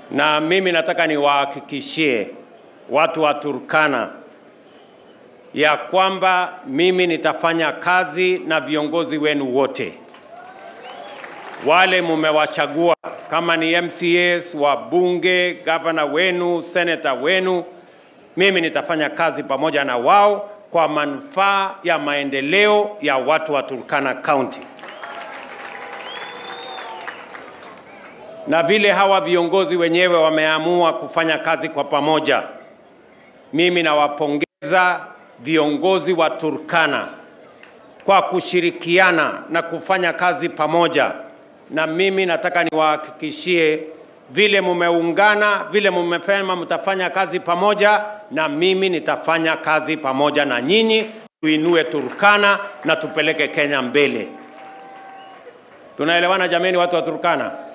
na mimi nataka niwahakikishie watu wa Turkana ya kwamba mimi nitafanya kazi na viongozi wenu wote wale mumewachagua, kama ni MCAs, wabunge, gavana wenu, seneta wenu, mimi nitafanya kazi pamoja na wao kwa manufaa ya maendeleo ya watu wa Turkana County. Na vile hawa viongozi wenyewe wameamua kufanya kazi kwa pamoja, mimi nawapongeza viongozi wa Turkana kwa kushirikiana na kufanya kazi pamoja, na mimi nataka niwahakikishie vile mumeungana, vile mumesema mtafanya kazi pamoja, na mimi nitafanya kazi pamoja na nyinyi, tuinue Turkana na tupeleke Kenya mbele. Tunaelewana jameni, watu wa Turkana?